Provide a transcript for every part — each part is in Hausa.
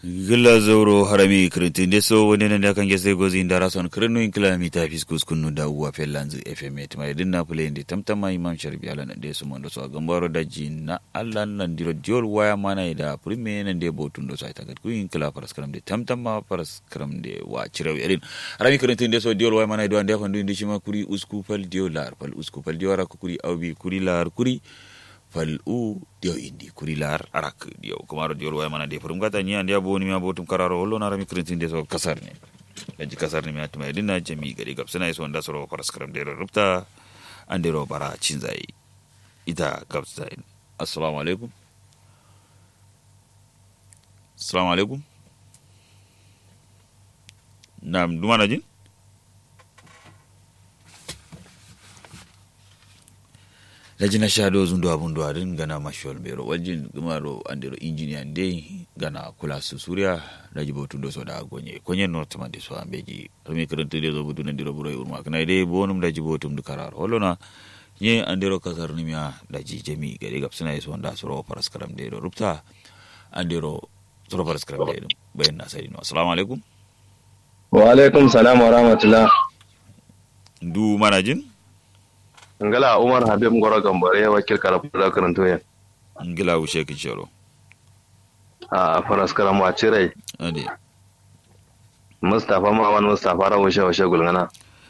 gilla zoro harami kirintinde so woni nande kan gese gozi ndara son kirinu in kilomita fiskus kunu da uwa fellanzu fm et mai dinna plende tamtama imam sharbi ala nande so mondo so gambaro daji na alla nan diro diol waya mana da prime nande botundo so itagat ku in kila paras karam de tamtama paras karam de wa chiraw erin harami kirintinde so diol waya mana do ande fandu indi shima kuri usku fal diol lar fal usku fal diol ra kuri awbi kuri lar kuri fal'u dio indi kuri lar arak dio kumaro dio waya mana de furum gata ni andia boni mi abotum kararo hollo na rami krintin de so kasar ne daji kasar ne mi atuma dinna jami gari gab sana so nda soro paras karam de rubta andero bara cinzai ita gab sai assalamu alaikum assalamu alaikum nam dumana jin lajina shado zundo abundo arin gana mashol bero waljin gumaro andero engineer nde gana kula su surya daji botu do soda gonye konye north mande so ambeji rami karanta de zo budu ndiro buro urma kana de bonum daji botum du karar holona nye andero kasar nimya daji jami gade gapsina so nda soro paras karam de rupta andero soro paras karam de bayan na sai no assalamu alaikum wa alaikum salam wa rahmatullah du manajin ngala umar habib ngoro gambare wakil kala da karanto ya ngila wushe kin shoro a faras karam wa cirai ade mustafa mawan mustafa ra wushe wushe gulngana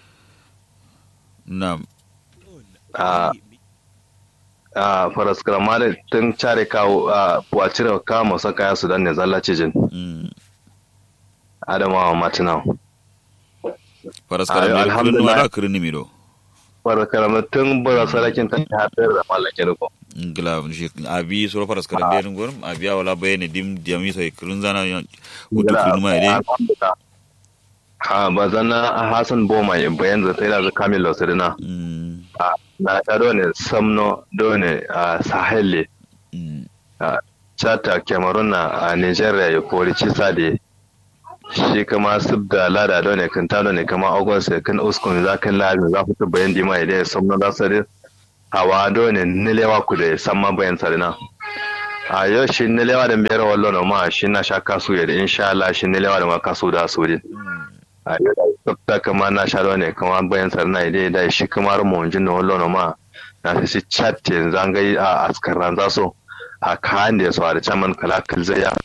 nam a a faras karam male tun care kawo a wa cire ka masa kaya su dan ne zallace jin mm adamawa matina faras Ayo, karam de kullu alhamdulillah. wala kirni miro faras karam tun bara sarakin ta hadar da mallake ko ngila shi abi soro faras karam de ngor abi wala bayene dim diami so kirun zana kutu kirun ma ide ha ba zana hasan boma bayan da sai da kamil losirina mm na ta dole samno dole a sahel mm chata cameroon na a nigeria ya kori cisa da shi kama sub da lada dole kan ta dole kama august kan uskun za kan lada za ku bayan dima idan ya samno za su rin hawa dole nilewa ku da samma bayan sarina a yau shi nilewa da biyar wallo na ma shi na sha kasu ya da insha Allah shi nilewa da ma kasu da su din a yau da tsafta kama na sha dole kama bayan sarina idan da shi kamar mu jin na wallo na ma na shi chat yanzu an gai a askaran za so a kayan da ya saurari caman kalakal zai ya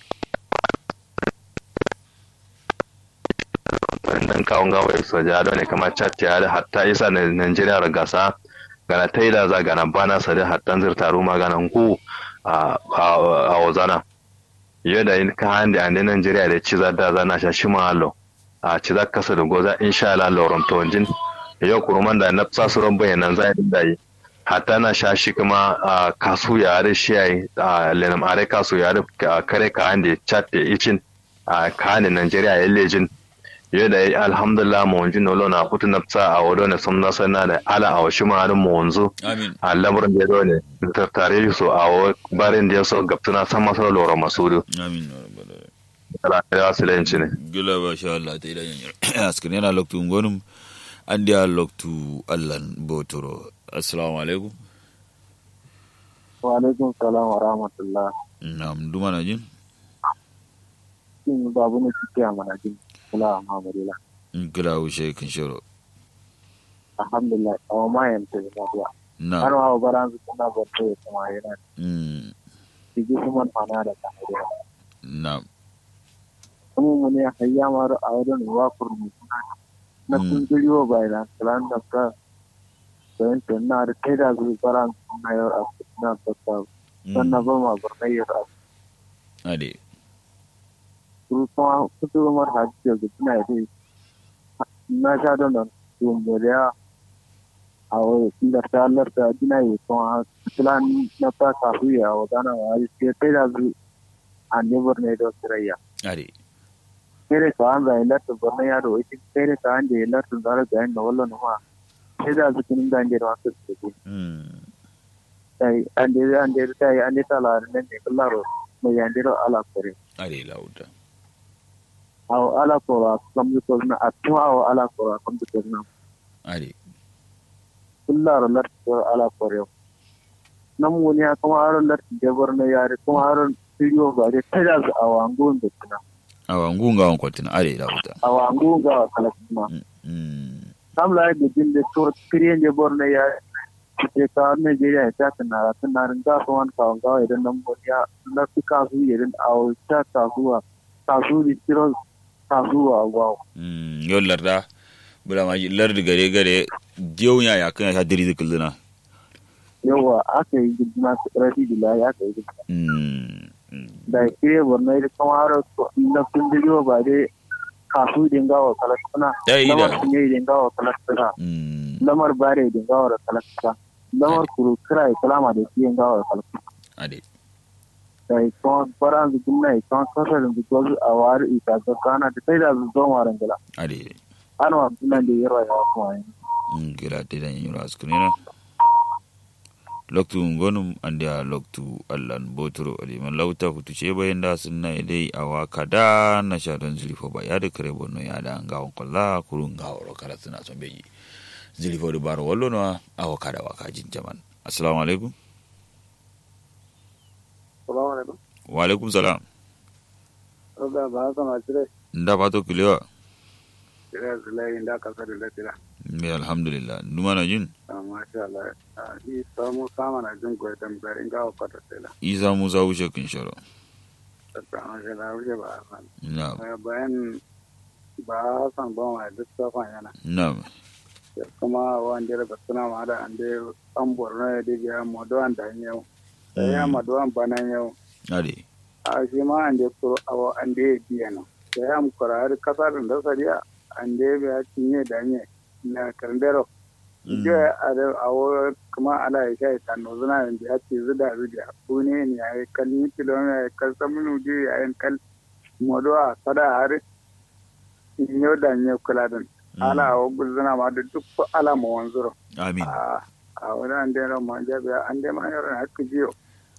wannan kawon gawa ya soja da ne kama chat ya da hatta isa na Najeriya da gasa gana ta yi da za gana bana sa da hatta zirta ruma gana ku a a wazana yau da yin kayan da ande Najeriya da ci za da zana sha shi mahalo a ci za kasa da goza insha Allah loron tonjin yau kuruman da na sa su ran bayanan za a yi yi hatta na sha shi kuma a kasu ya da shi ya yi a lenam are kasu ya da kare ka ande chat da icin a kayan Najeriya ya lejin yau da alhamdulillah mu wanzu nolo na kutu na tsa a wado na sun nasa na da ala a washi ma mu wanzu amin a lamarin da ya zo ne tattare su a wa barin da ya so gabtuna san masa loro masudu amin ya rabbal alamin ala ya su lanci ne gila ba sha Allah ta idan askin yana loktu ngonum andi a loktu Allah botoro assalamu alaikum wa alaikum salam wa rahmatullah nam duma na jin shin babu ne kike a manajin kula Muhammadila ngila wushe kin shoro alhamdulillah awa ma yanta da lafiya har na ma baran su kuna barto ya kuma yana mm ciki su man mana da kamar na kuma mu ne hayya ma a wurin wa kurmi kuna na Mm. kun jiri wa bayan kalan da ka bayan ta na da kai da su baran suna yau a na tsaka sannan ba ma barnai yau a ade su kuma kusa mar hajji da suna yi na sha don nan tumburiya a wani larta larta dina yi kuma filan na ta kafu ya wadana wa yi ke kai da su a ne borne da sirayya ade kere ka an zai larta borne ya da wai kere ka an je larta zara ga yin da wallo na ma sai da su kinin da je da wasu su ke mm sai an je an je ta yi an je ta la ne ne kallaro mai yan diro ala kore ade lauta aw ala kora kam ko na atuma aw ala kora kam ko na ade kullar lar ala kore nam woni ha kuma aro lar jabar na yare kuma aro studio ba dai ta da a wangon da tuna awa ngunga on kwatina are da wuta a wangon ga kala kuma mm sam la ga din da to kriyen je borne ya ke ka Nigeria ta tana tana ringa ko wan ka ga idan nan bo ya na su ka su idan a ta ta zuwa ta su di tiro ta zuwa wow mm yo larda bula ma lardi gare gare jewnya ya kan ya diri dikilna yawa aka yi gidna rafi da ya aka yi gidna mm mm. da kire borno da kamar na kun digo ba dai kasu dinga wa kalakuna Ya yi da. lamar kun yi dinga wa kalakuna mm lamar bare dinga wa kalakuna lamar kuru kira kalama da shi dinga wa kalakuna ade da ikon faran zu kunna ikon kasar da ko a wari ita ga kana da sai da zu zo maran gala ade an wa sunan da yaro ya kuma yi mm gira te dan yura askunina loktu ngonum ande a loktu allan botoro ade man lauta futu ce bayan da sunna dai awa kada na sha don zilifo ba ya da kare bonno ya da ngawon kolla kurun ngaworo kala suna son beji zilifo da baro wallo no awa kada wa kajin jaman assalamu alaikum salamu alaikum wa alaikum salam da ba ka ma tire nda fato kilewa tire zulai da ka sare da tira me alhamdulillah numa na jin masha Allah ni samu sama na jin ko da bare ga ko ta tela isa musa wuce kin sharo ta masha Allah wuce ba san na bayan ba san ba ma duk safan yana na kuma wanda da suna ma da ande an borno ya dige modo an da yau sai ya modo an bana yau ade a shi ma ande kuro awo ande biya no sai ya mu kora har kasar da sariya ande biya tinye da nye na karndero je a da awo kuma ala ya kai ta no zuna da ya ce zuda zuda kune ne ya kan ni kilomita ya kan samunu je ya yin kal modo a sada har yau da nye kula da ala wa gulzuna ma da duk ala ma wanzuro amin a a wani an dai ma jabi an dai ma yaron hakki jiyo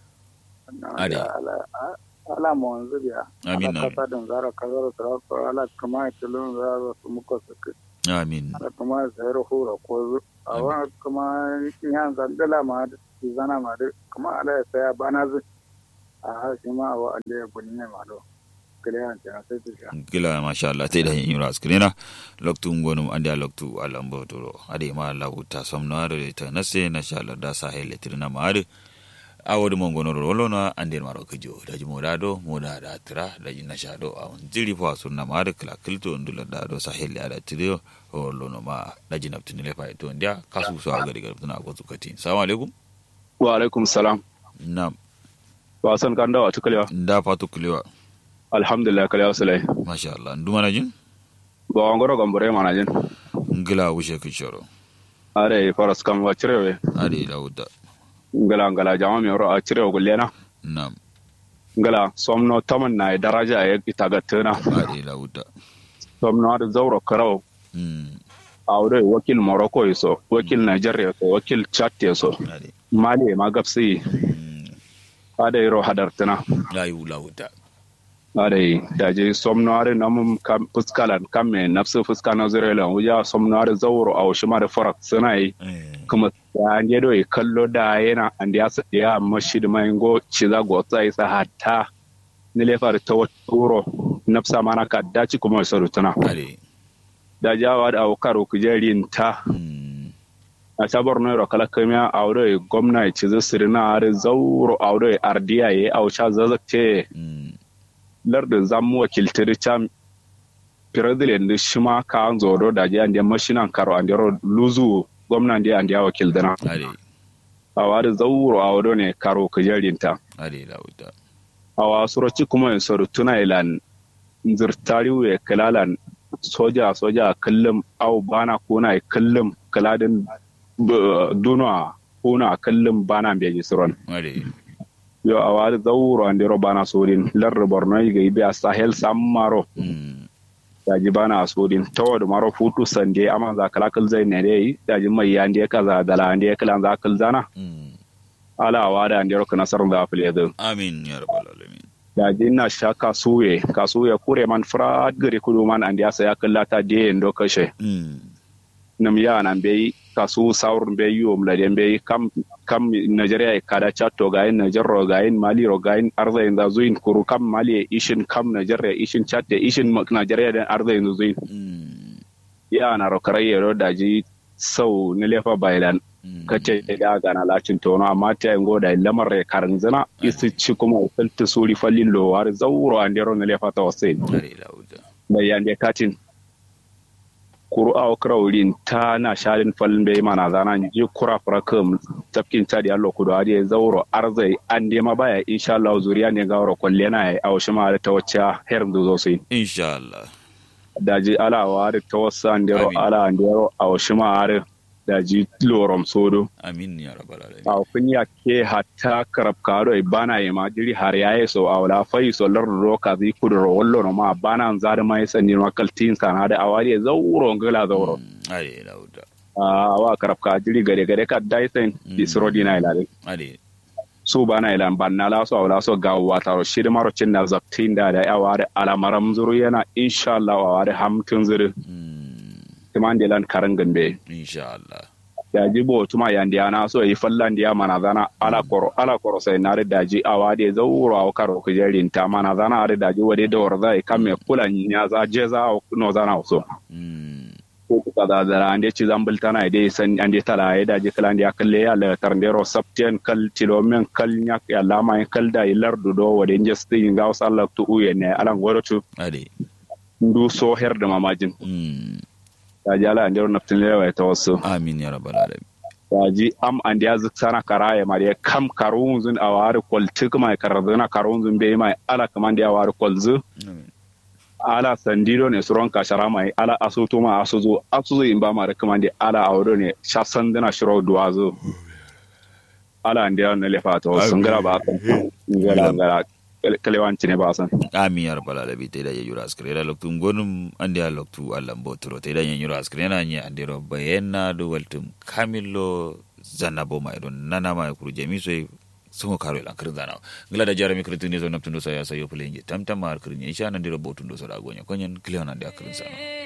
Ade. ala ala ma wanzu biya Amin, ala amin. kasa don zara kazar tsara ko ala kuma tilon zara su muka suke amin ala kuma sayar hura ko zu a wani kuma yan zandala ma da su zana ma da kuma ala ya saya bana zu a hashi ma wa ala ya bunne ma do kiliyan ta sai ta sha gila masha Allah te da yin yura askrina loktu ngonum ande a loktu alambo toro ade ma Allah ta somno ade ta nase na sha Allah da sa hele tirna ma ade awodi mo ngono ro lona ande maro kejo da jimo da do mo da da tira da jinna sha do a jiri fa sunna ma ade kala kilto ndula da do sa hele ada tirio o lono ma da jinna tunile fa to ndia kasu so aga diga tuna ko tukati assalamu alaikum wa alaikum salam na wasan kan dawa tukalewa nda fatu kulewa alhamdulillah kalewa sulai masha Allah nduma na jin ba wangoro gambore mana jin ngila wushe kishoro are faras kam wa cirewe ade lauda ngala ngala jama mi ro a cirewe gullena nam ngala somno taman na e daraja e itaga tena ade lauda somno ar zawro karaw mm awre wakil morocco so wakil nigeria so wakil chad so ade mali ma gapsi mm ade ro hadar tena layu lauda ade daje somno ar namum kam fuskalan kamme nafsu fuskana zirela wuja somno ar zawro aw shimar farak sanai eh kuma ya je do kallo da yana and ya sa ya mashi da mai go ci za go tsai sa hatta ni le far ta wuro nafsa mana ka daci kuma sa rutuna ade da jawa da awkaro ku jarin ta mm a sabar no kala kamiya awre gwamna ya ci za sirina are zauro awre ardiya ye aw sha zazakce mm lardin zamu wakiltir cham president da shima ka an zodo da je ande mashinan karo ande ro luzu gwamna ande ande wakil dana ade awari zauro awdo ne karo ku jarinta ade lauda awa suroci kuma in soru tuna ilan zirtari we kalalan soja soja kullum au bana kuna kullum kaladin b- duna kuna kullum bana beji suron ade yo awa zauro andiro bana sodin larre borno ga ibe a sahel sammaro mm daji bana sodin tawad maro futu sande amma za kala kal zai ne dai daji mai yande kaza dala ande kala za kal zana mm ala awa da andiro kana sar da afle amin ya rabbal alamin da jinna sha kasuye kasuye kure man frat gari kudu man andi asa ya kallata de ndo kashe mm nam ya nan bai kasu saur be yu mladen be kam kam Nigeria e kada chatto gain Nigeria gain Mali ro gain arza inda zuin kuru kam Mali e ishin kam Nigeria ishin chatte ishin Nigeria den arza inda zuin ya na ro karaye ro daji sau ne lefa bailan kace da gana lacin tono amma ta yin goda lamar ya karin zina isi ci kuma filta suri fallin lowar zauro an dero na lefa ta wasai da yan da katin kuru a wurin ta na sharin fallin bai mana zana ji kura fura kam tafkin ta da yallo kudu hadi zauro arzai an da ma baya insha Allah zuriya ne gawar kwalle na ya a ma da ta wacce herin da zo sai insha Allah daji ala wa da ta wasu an dero ala an dero a ma har daji lorom sodo amin ya rabbal alamin a kun ya ke hatta karab karo e bana e ma diri har yaye so awla fai so lor ro ka zi kudro wallo no ma bana zar mai sanni ma kaltin sana da awari zawuro ngala zawuro ale lauda a wa karab ka diri gare gare ka dai sen disro dina ilale ale su bana ilan banna la so awla so ga wata ro shiri maro cin na zaktin da da awari alamaram zuru yana insha Allah awari hamtun zuru timande lan karangan be insha Allah daji bo tuma yandi ana so yi fallan dia mana zana ala koro ala koro sai na daji awade zawuro aw karo ko jerin ta mana zana are daji wade da warza e kamme kula nya za je za no zana so ko ka da da ande ci zambul tana ide san ande tala ya daji kala ande akalle ya la tarndero saptien kal tilomen kal nyak ya lama kal da ilar du do wade njesti ngaw sallak tu uyene ala ngorotu ade ndu so herde mamajin ta jala an jaro naftin lewa ta wasu amin ya rabbal alamin waji am an ya zik sana karaye ma ya kam karun zun a wari kwalti kuma ya karazuna karun zun bai mai ala kaman da ya wari kwalzu ala sandido ne suron kashara mai ala asutu ma asuzu asuzu in ba ma da kaman da ala auro ne shasan dina shiro duwazo ala an da na lefa ta wasu ngara ba ka ngara ngara kalewanci ne ba san amin ya rabbal alamin te da ya yura askare da loktu gonum ande ya loktu Allah botoro te da ya yura askare na nya ande ro bayena do waltum kamillo zanabo mai don nana mai kuru jami so sun karo lan kirin zana ngila da jarami kirin ne zo naptundo sa ya sayo fulenge tamtama kirin insha nan dira botundo so da gonya konyen kliona da kirin sana